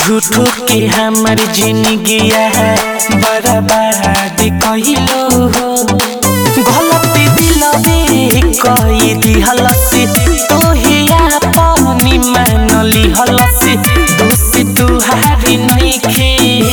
झूठो के हमर जिंदगिया बर्बाद कइलो हो गलती दिलबे कई दिहलस तोहे अपनी मानली हलस दोष तुहारी नइखे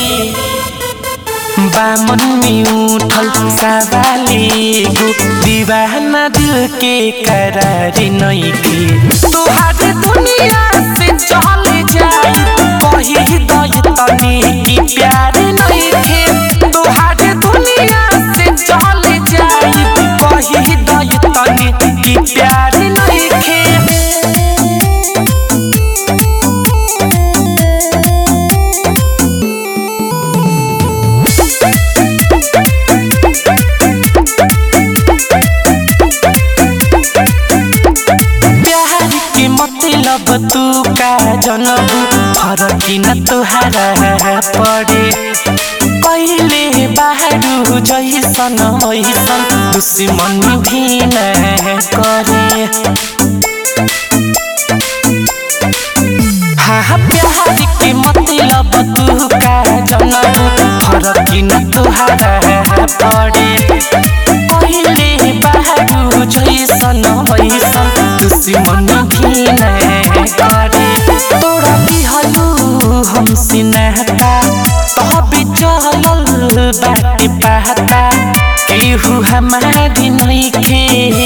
बामन में उठल सवाले गो दीवाना दिल के करारी नइखे तोहारे दुनिया से चल जाई कही दई तनी की प्यार नइखे तोहारे दुनिया से चल जाई कही दई तनी की प्यार नइखे प्यार के मतलब तू का जनबू फरक न तुहारा पड़े पहिले बाहरू जैसन वैसन दुश्मन भी न करे हाँ प्यार के मतलब तू का जनबू फरक न तुहारा पड़े पहिले बाहरू जैसन वैसन दुश्मन भी न करे तोरा दिहलू हमसे नहता तभी चलल बाटे पहता केहू हमारी नइखे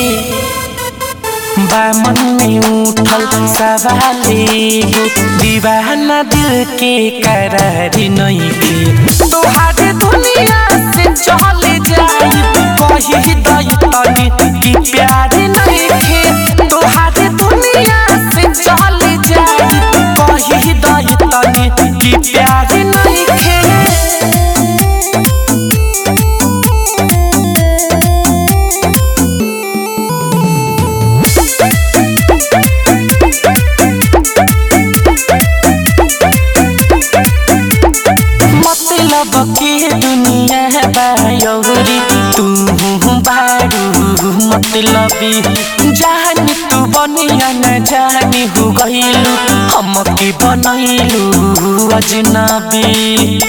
बामन में उठल सवाले गो दीवाना दिल के करारी नइखे तोहारे दुनिया से चल जाई कही दई तनी की प्यार नइखे तोहारे दुनिया से चल जाई कही दई तनी की प्यार नइखे मतलब के दुनिया बायौरी तू बारू मतलबी जान तू बनिया न जानी हो गइलू हम के बनैलू अजनबी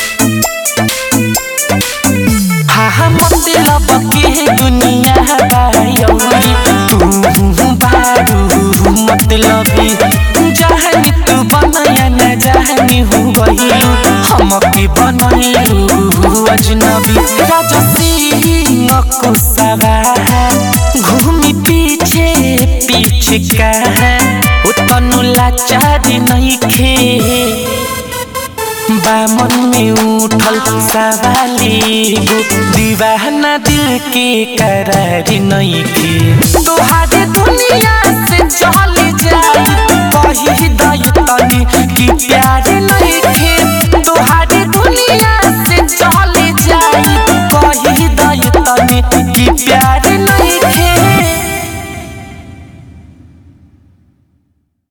हाँ हाँ मतलब के दुनिया बायौरी तू बारू मतलबी जानी तू बनैया न जानी हो गइलू हम के बनैलू अजनबी राजा सिंह कुशवा घूमी पीछे पीछे कहाँ उतनु लाचारी नइखे बामन में उठल सवाले गो दीवाना दिल के करारी नइखे तोहारे दुनिया से चल जाई